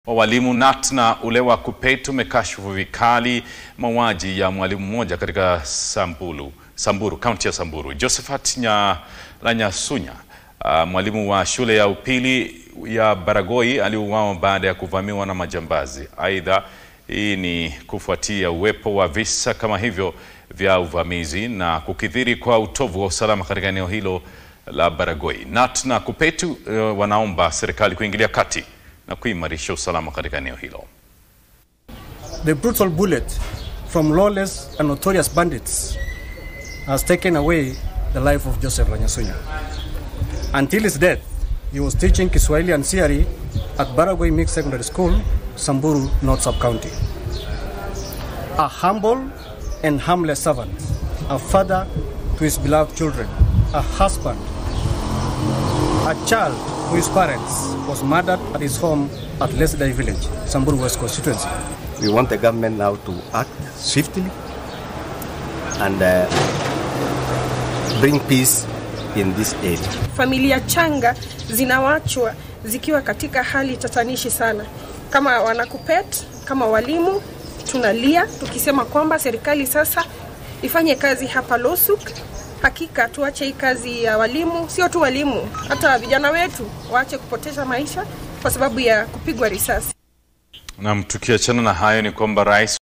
wa walimu KNUT na ule wa KUPPET umekashifu vikali mauaji ya mwalimu mmoja katika Samburu, Samburu, kaunti ya Samburu. Josephat Nyalanyasunya, uh, mwalimu wa shule ya upili ya Baragoi aliuawa baada ya kuvamiwa na majambazi. Aidha, hii ni kufuatia uwepo wa visa kama hivyo vya uvamizi na kukithiri kwa utovu wa usalama katika eneo hilo la Baragoi. KNUT na KUPPET uh, wanaomba serikali kuingilia kati na kuimarisha usalama katika eneo hilo. The brutal bullet from lawless and notorious bandits has taken away the life of Joseph Nyalanyasunya. Until his death, he was teaching Kiswahili and CRE at Baragoi Mixed Secondary School, Samburu, North Sub-County. A humble and harmless servant, a father to his beloved children, a husband, a child whose parents was murdered at his home at Lesdai village, Samburu West constituency. We want the government now to act swiftly and uh, bring peace in this area. Familia changa zinawachwa zikiwa katika hali tatanishi sana. Kama wana KUPPET, kama walimu tunalia tukisema kwamba serikali sasa ifanye kazi hapa Losuk. Hakika tuache hii kazi ya walimu, sio tu walimu, hata vijana wetu waache kupoteza maisha kwa sababu ya kupigwa risasi. Na tukiachana na hayo ni kwamba rais